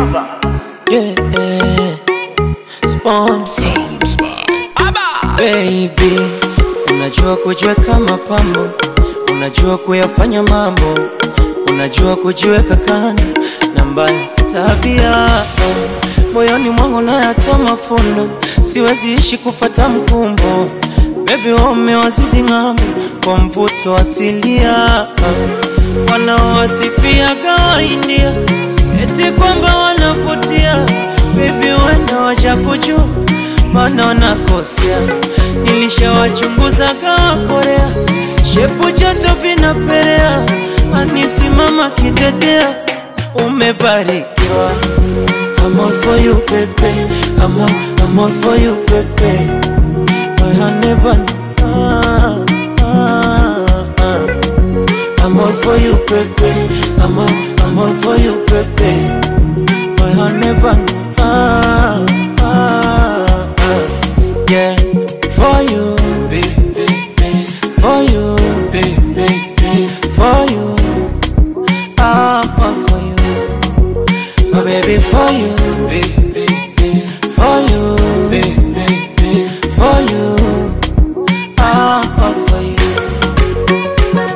Yeah, yeah. Spawn. Baby, unajua kujiweka mapambo, unajua kuyafanya mambo, unajua kujiweka kando na mbaya tabia moyoni mwangu nayatoa mafundo, siwezi ishi kufata mkumbo. Baby, wewe umewazidi ng'ambo kwa mvuto asilia, wanaowasifia gawaindia eti kwamba wanavutia. Baby, wenda waja kujua maana wanakosea. Nilishawachunguza gawa Korea, shepu joto vinapelea, anisimama kidedea, umebarikiwa. I'm all for you, baby. I'm all, I'm all for you, baby. My honey bun. Ah, ah, ah. I'm all for you, baby. I'm all, I'm all for you, baby. My honey bun. Ah, ah, ah. Yeah, for you, for you, for you. I'm all for you. My baby for you, for you, for you, I'm all for you.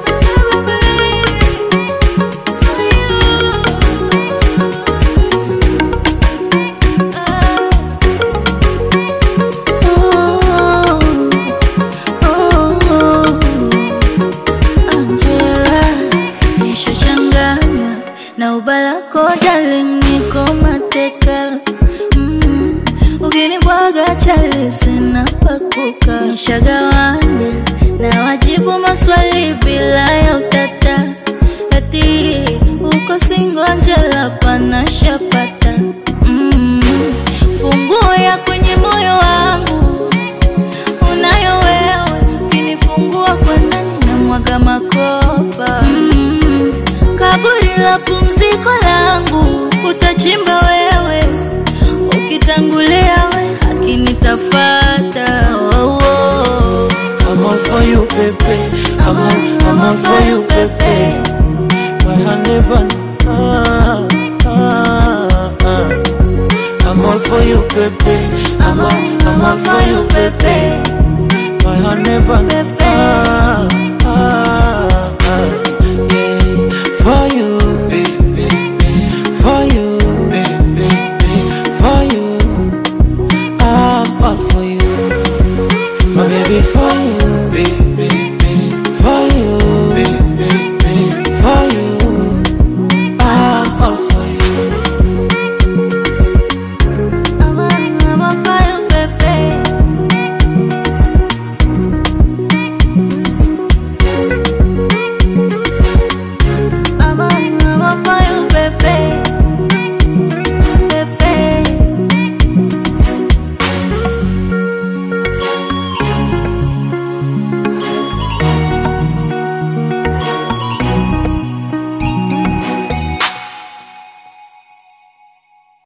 Angela, nishachanganywa na ubalako darling, niko mateka mm. Ukinibwaga chali sina pakuka, nishagawanya na wajibu maswali bila ya utata, ati uko singo Angela, pana shapata mm. Funguo ya kwenye moyo wangu unayo wewe, ukinifungua kwa ndani na mwaga makopa mm. Kaburi la pumziko langu utachimba wewe, ukitangulia we haki nitafata oh, oh. I'm all for you, baby. I'm all, I'm all for you, baby. My honey bun. Ah, ah, ah. I'm all for you, baby. I'm all, I'm all for you, baby. My honey bun.